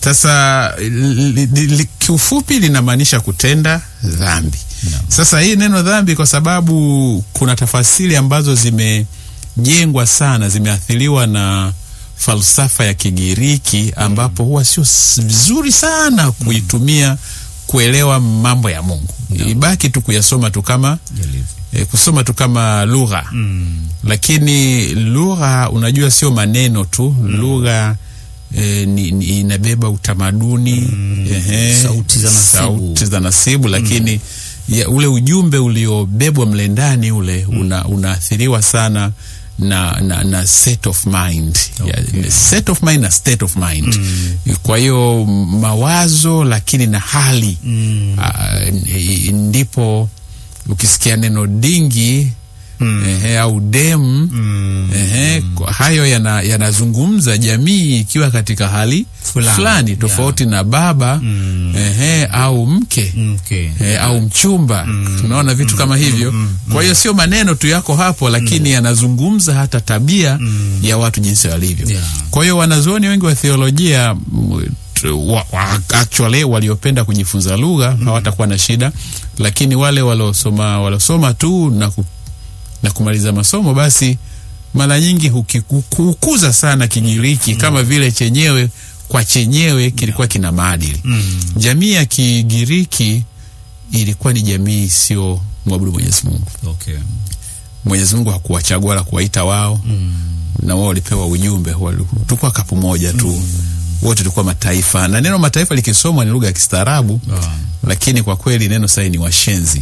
Sasa li- li- li- kiufupi linamaanisha kutenda dhambi. Sasa hii neno dhambi, kwa sababu kuna tafasiri ambazo zimejengwa sana, zimeathiriwa na falsafa ya Kigiriki, ambapo huwa sio s- vizuri sana kuitumia kuelewa mambo ya Mungu. Ibaki tu kuyasoma tu kama e, kusoma tu kama lugha lakini lugha unajua sio maneno tu lugha e, ni, ni, inabeba utamaduni ehe, Sauti za nasibu. sauti za nasibu lakini ya, ule ujumbe uliobebwa mle ndani ule una, unaathiriwa sana na, na, na set of mind ya, set of mind na state of mind kwa hiyo mawazo lakini na hali Ah, n- ndipo ukisikia neno dingi ehe, au dem ehe, kwa hayo yana- yanazungumza jamii ikiwa katika hali Fulani, fulani, tofauti na baba ehe, au mke Okay. e, au mchumba tunaona vitu kama hivyo kwa hiyo sio maneno tu yako hapo lakini yanazungumza hata tabia ya watu jinsi walivyo Yeah. kwa hiyo wanazuoni wengi wa theolojia m- tu- wa, wa, actually waliopenda kujifunza lugha hawatakuwa na shida lakini wale waliosoma waliosoma tu na, ku, na kumaliza masomo basi mara nyingi huki- huku- hukuza sana Kigiriki kama vile chenyewe kwa chenyewe kilikuwa kina maadili jamii ya Kigiriki ilikuwa ni jamii sio mwabudu Mwenyezi Mungu. Okay. Mwenyezi Mungu hakuwachagua wala kuwaita wao na wao walipewa ujumbe, wali- tulikuwa kapu moja tu wote tulikuwa mataifa, na neno mataifa likisomwa ni lugha ya kistaarabu Ah. lakini kwa kweli neno sahi ni washenzi.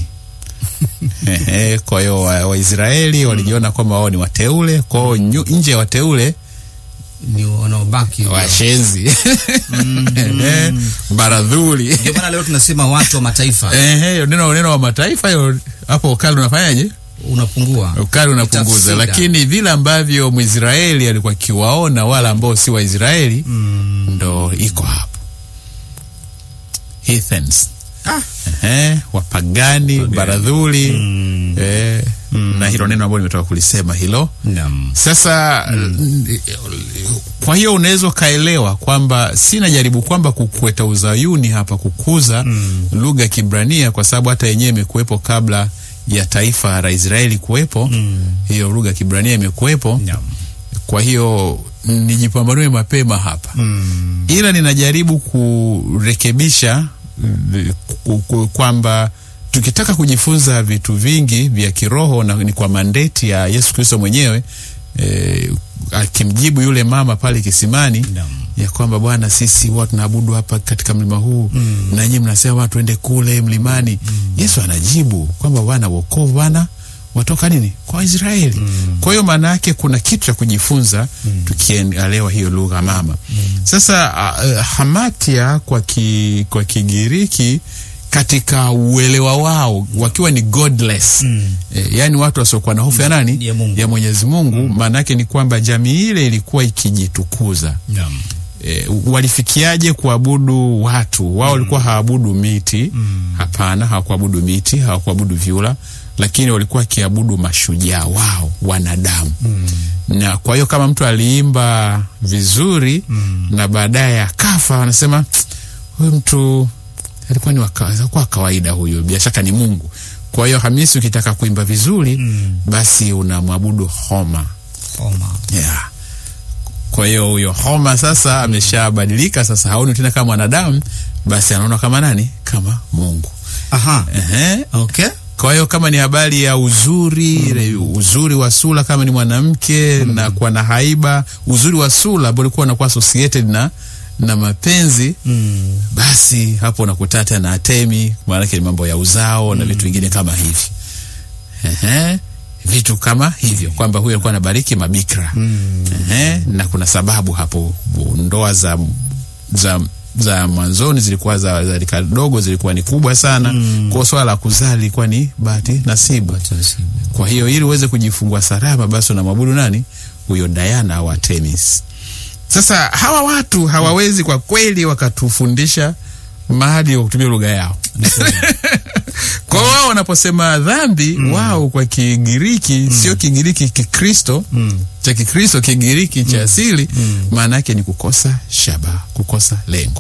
Ehe, kwa hiyo wa- Waisraeli walijiona kwamba wao ni wateule, kwa hiyo nyu- nje ya wateule Ni wanaobaki. washenzi Ehe, baradhuli Ndio maana leo tunasema watu wa mataifa Ehe, hiyo neno neno wa mataifa hiyo hapo ukali unafanyaje? unapungua. Ukali unapunguza, Utafsida. lakini vile ambavyo Mwisraeli alikuwa akiwaona wala ambao si Waisraeli ndo iko hapo heathens Ah. Ehe, wapagani baradhuli eh, na hilo neno ambalo nimetoka kulisema hilo Naam. sasa kwa hiyo unaweza ukaelewa kwamba sina jaribu kwamba kukweta uzayuni hapa kukuza lugha ya Kibrania kwa sababu hata yenyewe imekuwepo kabla ya taifa la Israeli kuwepo. Hiyo lugha ya Kibrania imekuwepo. Naam. Kwa hiyo nijipambanue mapema hapa Mm. ila ninajaribu kurekebisha mm, ku- ku- kwamba tukitaka kujifunza vitu vingi vya kiroho na ni kwa mandeti ya Yesu Kristo mwenyewe eh, akimjibu yule mama pale kisimani Naam. ya kwamba Bwana, sisi huwa tunaabudu hapa katika mlima huu na nyinyi mnasema bwana tuende kule mlimani. Yesu anajibu kwamba Bwana, wokovu Bwana watoka nini kwa Waisraeli. Kwa hiyo maana yake kuna kitu cha kujifunza tukielewa hiyo lugha mama. Sasa uh, hamatia kwa ki, kwa Kigiriki katika uelewa wao wakiwa ni godless eh, yani watu wasiokuwa na hofu ya nani Ya Mungu. ya Mwenyezi Mungu. Maana yake ni kwamba jamii ile ilikuwa ikijitukuza Naam. e, walifikiaje kuabudu watu wao walikuwa hawaabudu miti hapana hawakuabudu miti hawakuabudu vyura lakini walikuwa wakiabudu mashujaa wao wanadamu na kwa hiyo kama mtu aliimba vizuri na baadaye akafa wanasema "Tsk, huyu mtu alikuwa ni waka- alikuwa wa kawaida huyu bila shaka ni mungu kwa hiyo hamisi ukitaka kuimba vizuri basi unamwabudu homa Homa. yeah. Kwa hiyo huyo Homa sasa ameshabadilika, sasa haoni tena kama mwanadamu, basi anaona kama nani? Kama Mungu. Aha. Ehe. Okay. Kwa hiyo kama ni habari ya uzuri ile uzuri wa sura, kama ni mwanamke na kuwa na haiba, uzuri wa sura ambao ulikuwa unakuwa associated na na mapenzi Mm. basi hapo unakuta tena na Atemi, maanake ni mambo ya uzao na vitu vingine kama hivi. Ehe, vitu kama hivyo kwamba huyo alikuwa anabariki mabikra Ehe, na kuna sababu hapo, ndoa za za za mwanzoni zilikuwa za, za rika dogo zilikuwa ni kubwa sana mm. Kwa hiyo swala la kuzaa lilikuwa ni bahati nasibu. Taratibu. Kwa hiyo ili uweze kujifungua salama, basi unamwabudu nani? Huyo Diana au Artemis. Sasa hawa watu hawawezi kwa kweli wakatufundisha maadili kwa kutumia lugha yao. Kwa hiyo wao wanaposema dhambi wao kwa Kigiriki sio Kigiriki Kikristo cha Kikristo, Kigiriki cha asili maana yake ni kukosa shaba, kukosa lengo.